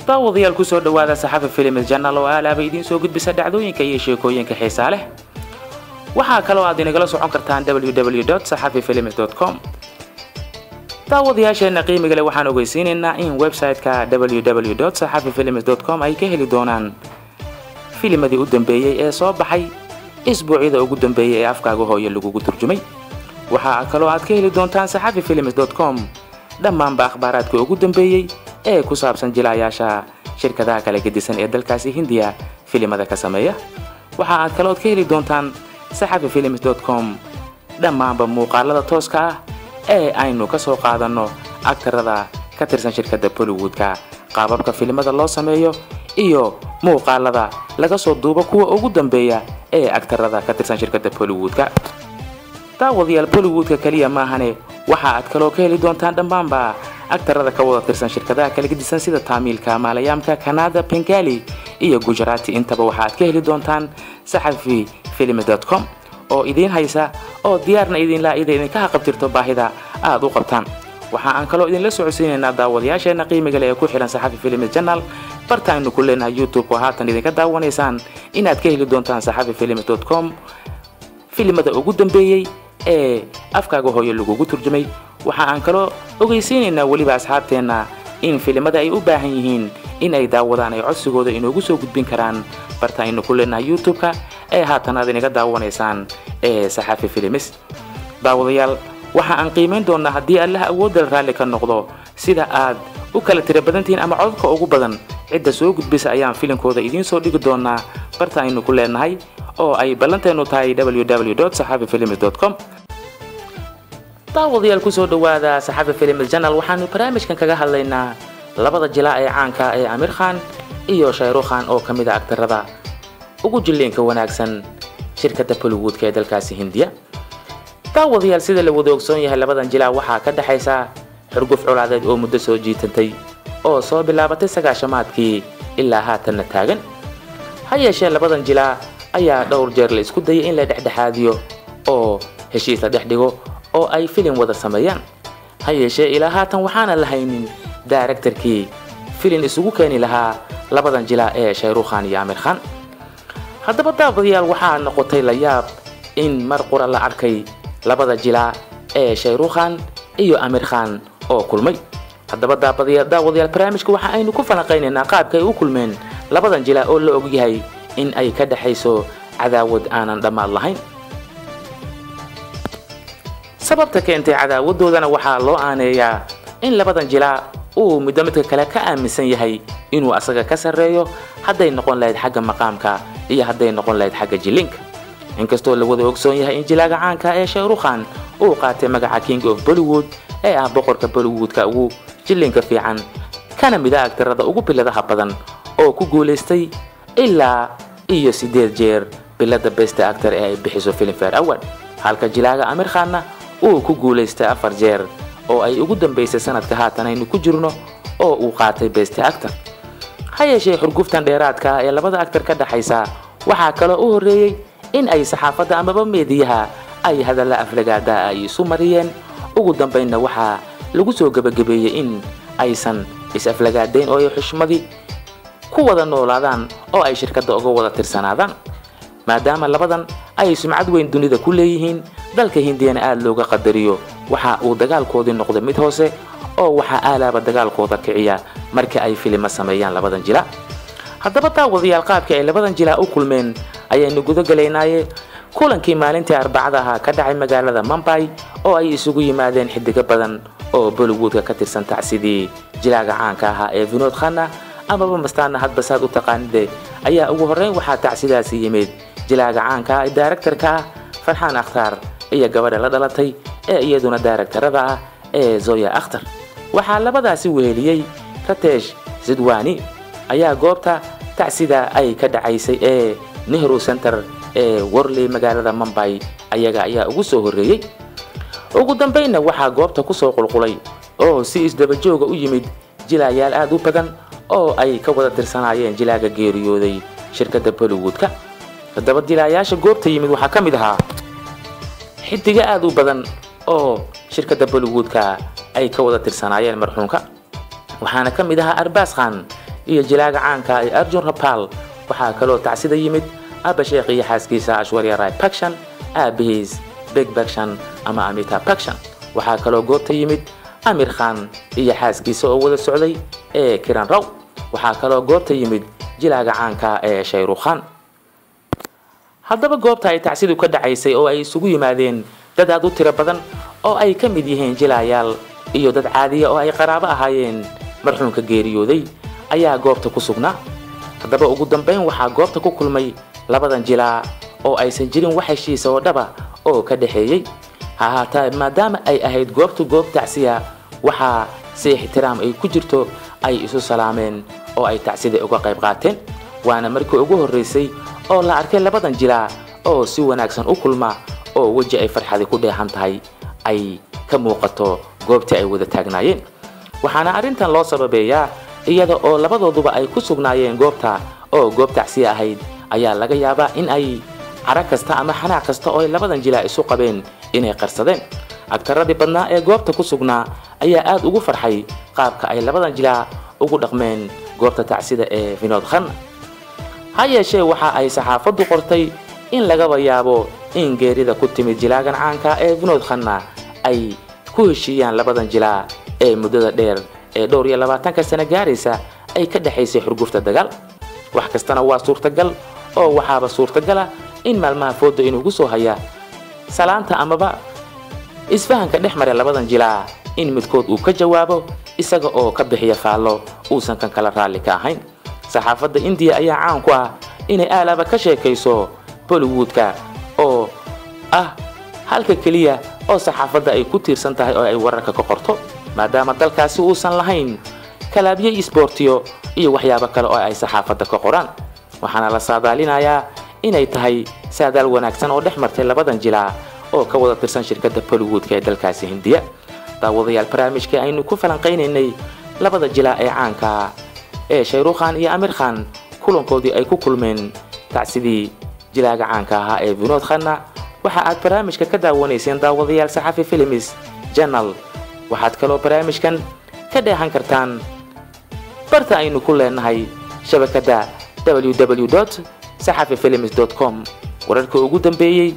daawadayaal kusoo dhawaada saxafa filimid janal oo aalaaba idiin soo gudbisa dhacdooyinka iyo sheekooyinka xiisaa leh waxaa kaloo aad inagala socon kartaan www saxafifilims com daawadayaasheena qiimiga leh waxaan ogeysiinaynaa in website-ka www saxafifilims com ay ka heli doonaan filimadii u dambeeyey ee soo baxay isbuucyada ugu dambeeyey ee afkaaga hooye lagugu turjumay waxaa kaloo aad ka heli doontaan saxafi filims com dhammaanba akhbaaraadka ugu dambeeyey ee ku saabsan jilaayaasha shirkadaha kala gedisan ee dalkaasi hindiya filimada ka sameeya waxa aad kalood ka heli doontaan saxafi filims com dhammaanba muuqaalada tooska ah ee aynu ka soo qaadanno agtarada ka tirsan shirkadda bollywoodka qaababka filimada loo sameeyo iyo muuqaalada laga soo duubo kuwa ugu dambeeya ee agtarada ka tirsan shirkadda bollywoodka daawadayaal bollywoodka keliya maahane waxa aad kaloo ka heli doontaan dhammaanba agtarada ka wada tirsan shirkadaha kala gedisan sida taamiilka maalayaamka kanada bengali iyo gujarati intaba waxa aad ka heli doontaan saxafi film com oo idiin haysa oo diyaarna idinlaa ida idinka haqabtirto baahida aad u qabtaan waxa aan kaloo idinla socodsiinaynaa daawadayaasheena qiimiga leh ee ku xihan saxafi film janal barta aynu ku leenahay youtube oo haatan idinka daawanaysaan inaad ka heli doontaan saxafi film com filimada ugu dambeeyey ee afkaaga hooye lagugu turjumay waxa aan kaloo ogeysiinaynaa weliba asxaabteenna in filimada ay u baahan yihiin in ay daawadaan ay codsigooda inoogu soo gudbin karaan barta aynu ku leenahay youtube-ka ee haatan aad inaga daawanaysaan ee saxafi filimis daawadayaal waxa aan qiimayn doonnaa haddii allaha awoodal raalli ka noqdo sida aad u kala tira badantihiin ama codadka ugu badan cidda soo gudbisa ayaan filimkooda idiin soo dhigi doonaa barta aynu ku leenahay oo ay ballanteenu tahay www saxafifilims com daawadayaal kusoo dhawaada saxafi filims janal waxaanu barnaamijkan kaga hadlaynaa labada jilaa ee caanka ee amir khan iyo shayrukhan oo ka mid a agtarada ugu jilliinka wanaagsan shirkadda bollywoodka ee dalkaasi hindiya daawadayaal sida la wada ogsoon yahay labadan jilaa waxaa ka dhexaysa xurguf colaadeed oo muddo soo jiitantay oo soo bilaabatay sagaashamaadkii ilaa haatanna taagan ha yeeshee labadan jilaa ayaa dhowr jeer la isku dayay in la dhexdhexaadiyo oo heshiis la dhex dhigo oo ay filim wada sameeyaan ha yeeshee ilaa haatan waxaana la haynin daaraktarkii filin isugu keeni lahaa labadan jilaa ee shayrukhan iyo amir khan haddaba daawadayaal waxaa noqotay la yaab in mar qura la arkay labada jilaa ee shayrukhan iyo amir khan oo kulmay haddaba daawadayaal barnaamijka waxa aynu ku falanqaynaynaa qaabka ay u kulmeen labadan jilaa oo la ogyahay in ay ka dhexayso cadaawad aanan dhammaad lahayn sababta keentay cadaawadoodana waxaa loo aaneeyaa in labadan jilaa uu midba midka kale ka aaminsan yahay inuu asaga ka sarreeyo hadday noqon lahayd xagga maqaamka iyo hadday noqon lahayd xagga jilinka inkastoo la wada ogsoon yahay in jilaaga caanka ee shayrukhan uu qaatay magaca king of bollywood ee ah boqorka bollywoodka ugu jilinka fiican kana mida agtarada ugu biladaha badan oo ku guulaystay ilaa iyo siddeed jeer bilada best actor ee ay bixiso filmfare award halka jilaaga amir khanna uu ku guulaystay afar jeer oo ay ugu dambaysay sanadka haatan aynu ku jirno oo uu qaatay best actor ha yeeshee xurguftan dheeraadka ah ee labada actor ka dhexaysa waxaa kaloo u horreeyey in ay saxaafadda amaba meediyaha ay hadalla aflagaada ay isu mariyeen ugu dambaynna waxaa lagu soo gebagabeeyey in aysan is-aflagaadayn oo ay xushmadii ku wada noolaadaan oo ay shirkadda uga wada tirsanaadaan maadaama labadan ay sumcad weyn dunida ku leeyihiin dalka hindiyana aada looga qadariyo waxa uu dagaalkoodii noqday mid hoose oo waxaa aalaaba dagaalkooda kiciya marka ay filimo sameeyaan labadan jila haddaba daawadayaal qaabkii ay labadan jilaa u kulmeen ayaynu gudagalaynaaye kulankii maalintii arbacada ahaa ka dhacay magaalada mumbay oo ay isugu yimaadeen xidigo badan oo bollywoodka ka tirsan tacsidii jilaaga caanka ahaa ee vinod khanna amaba mastaana hadba saad u taqaanide ayaa ugu horreyn waxaa tacsidaasi yimid jilaaga caanka ah ee daaraktarka ah farxaan akhtaar iyo gabadha la dhalatay ee iyaduna daaraktarada ah ee zoya akhtar waxaa labadaasi weheliyey ratesh sidwani ayaa goobta tacsida ay ka dhacaysay ee nehru center ee worley magaalada mumbay ayaga ayaa ugu soo horreeyey ugu dambaynna waxaa goobta ku soo qulqulay oo si isdabajooga u yimid jilaayaal aad u badan oo ay ka wada tirsanaayeen jilaaga geeriyooday shirkadda bollywoodka haddaba jilaayaasha goobta yimid waxaa ka mid ahaa xidiga aad u badan oo shirkadda bollywoodka ay ka wada tirsanaayeen marxuunka waxaana ka mid ahaa arbaas khan iyo jilaaga caanka ee arjun rapal waxaa kaloo tacsida yimid abba sheekh iyo xaaskiisa ashwarya rai bakshan aabihiis beg bakshan ama amita bakshan waxaa kaloo goobta yimid amir khan iyo xaaskiisa oo wada socday ee kiran raw waxaa kaloo goobta yimid jilaaga caanka ee shayrukh khan haddaba goobta ay tacsidu ka dhacaysay oo ay isugu yimaadeen dad aad u tiro badan oo ay ka mid yihiin jilaayaal iyo dad caadiya oo ay qaraabo ahaayeen marxuumka geeriyooday ayaa goobta ku sugnaa haddaba ugu dambayn waxaa goobta ku kulmay labadan jilaa oo aysan jirin wax heshiisa oo dhaba oo ka dhexeeyey ha ahaataa maadaama ay ahayd goobtu goob tacsiya waxaa si ixtiraam ay ku jirto ay isu salaameen oo ay tacsida uga qayb qaateen waana markii ugu horraysay oo la arkay labadan jilaa oo si wanaagsan u kulma oo weji ay farxadi ku dheehan tahay ay ka muuqato goobtii ay wada taagnaayeen waxaana arrintan loo sababeeyaa iyada oo labadooduba ay ku sugnaayeen goobta oo goob tacsiya ahayd ayaa laga yaabaa in ay cara kasta ama xanaaq kasta oo ay labadan jilaa isu qabeen inay qarsadeen agtaradii badnaa ee goobta ku sugnaa ayaa aad ugu farxay qaabka ay labadan jilaa ugu dhaqmeen goobta tacsida ee vinod khan ha yeeshee waxa ay saxaafaddu qortay in lagaba yaabo in geerida ku timid jilaagan caanka ee vinod khanna ay ku heshiiyaan labadan jilaa ee muddada dheer ee dhowr iyo labaatanka sano gaaraysa ay ka dhexaysay xurgufta dagaal wax kastana waa suurtagal oo waxaaba suurtagala in maalmaha fooda inuugu soo haya salaanta amaba isfahanka dhex mara labadan jilaa in midkood uu ka jawaabo isaga oo ka bixiya faallo uusan kan kala raalli ka ahayn saxaafadda indiya ayaa caan ku ah inay aalaaba ka sheekayso bollywoodka oo ah halka keliya oo saxaafadda ay ku tiirsan tahay oo ay wararka ka qorto maadaama dalkaasi uusan lahayn kalaabyo isboortiyo iyo waxyaabo kale oo ay saxaafadda ka qoraan waxaana la saadaalinayaa inay tahay saadaal wanaagsan oo dhex martay labadan jilaa oo ka wada tirsan shirkadda bollywoodka ee dalkaasi hindiya daawadayaal barnaamijkii aynu ku falanqaynaynay labada jilaa ee caanka ee shayrukhan iyo amir khan kulankoodii ay ku kulmeen tacsidii jilaaga caanka ahaa ee vinod khanna waxa aad barnaamijka ka daawanayseen daawadayaal saxafi films janal waxaad kaloo barnaamijkan ka dheehan kartaan barta aynu ku leenahay shabakadda www saxafi films com wararka ugu dambeeyey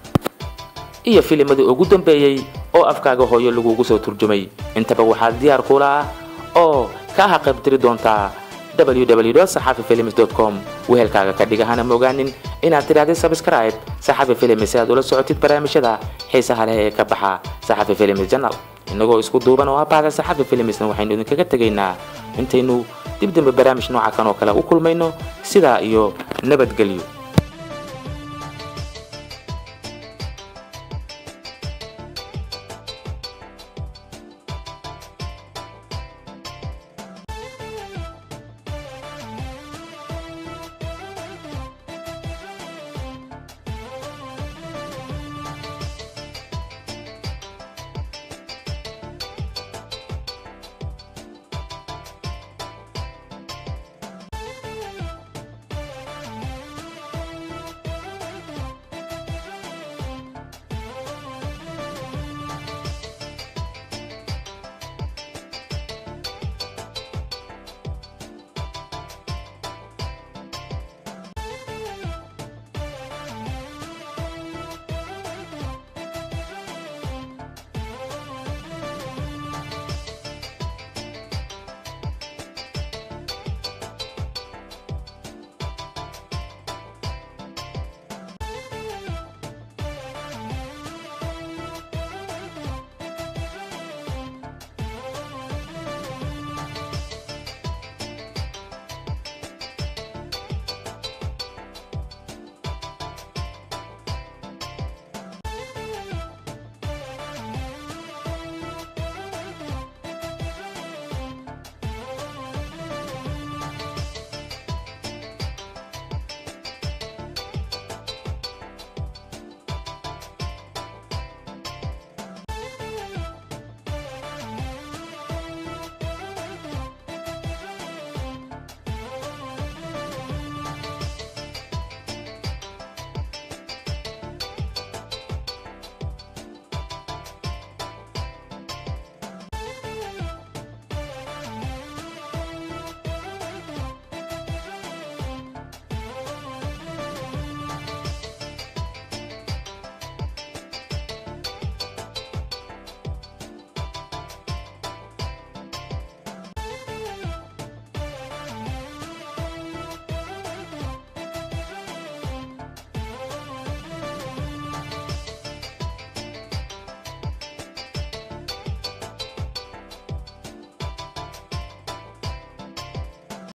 iyo filimadii ugu dambeeyey oo afkaaga hooyo lagugu soo turjumay intaba waxaad diyaar kula ah oo kaa haqaybtiri doontaa www saxafi films com wehelkaaga ka dhigahana mogaanin inaad tidhahdid sabscribe saxafi films si aad ula socotid barnaamijyada xiisaha leh ee ka baxa saxafi films janal innagoo isku duuban oo abahda saxafi filmsna waxaynu idinkaga tegaynaa intaynu dib dambe barnaamij nooca kan oo kale u kulmayno sidaa iyo nabadgelyo